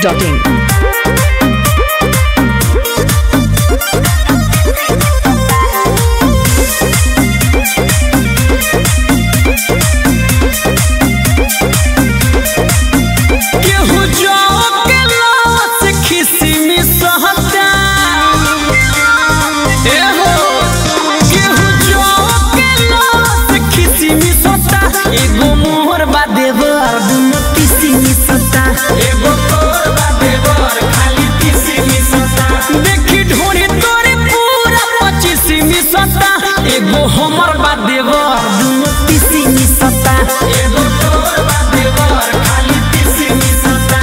masti.in. केहू जौ के लाश खिसिमी सहता ए हो केहू जौ के लाश खिसिमी सहता एगो मोहर बा देवर दुनो तिसिमी सहता एगो तोर बा देवर खाली तिसिमी सहता देखी ढोरी तोरे पूरा पचिसिमी सहता एगो हमर बा देवर दुनो तिसिमी सहता एगो तोर बा देवर खाली तिसिमी सहता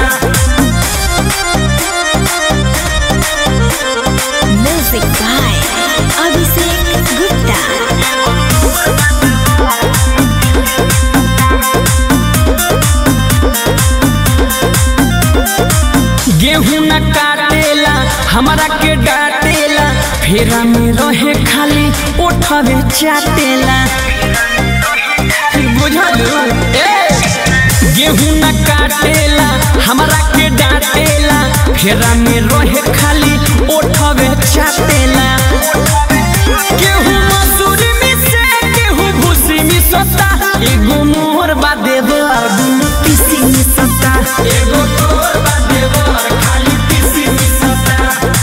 Music by Abhishek Gupta. गेहूं न काटेला हमरा के डाटेला फेरा में रहे खाली उठवे चाटेला बुझलू ए गेहूं न काटेला हमरा के डाटेला फेरा में रहे खाली उठवे चाटेला गेहूं मसूरी में से गेहूं भूसी में सता एगो मोर बा देवर दुनु तीसी में सता एगो तोर बा देवर खाली तीसी में सता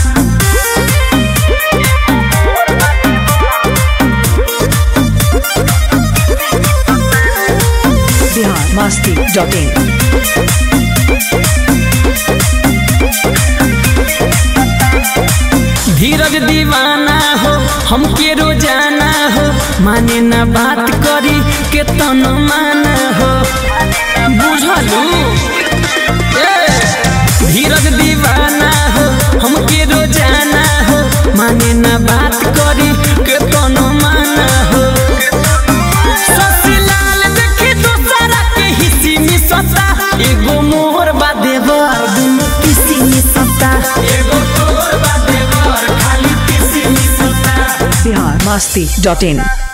Bihar masti.in. धीरज दीवाना हो हमके रोजाना हो माने ना बात करी के तन माना हो बुझलू ए, धीरज दीवाना हो हमके रोजाना हो माने ना बात करी के तन माना हो ससुराल देखी दूसरा के हिस्सी में सता एगो मोर बा देवर दुनु किसी में सता एगो तोर बा देवर खाली किसी में सता Bihar masti.in.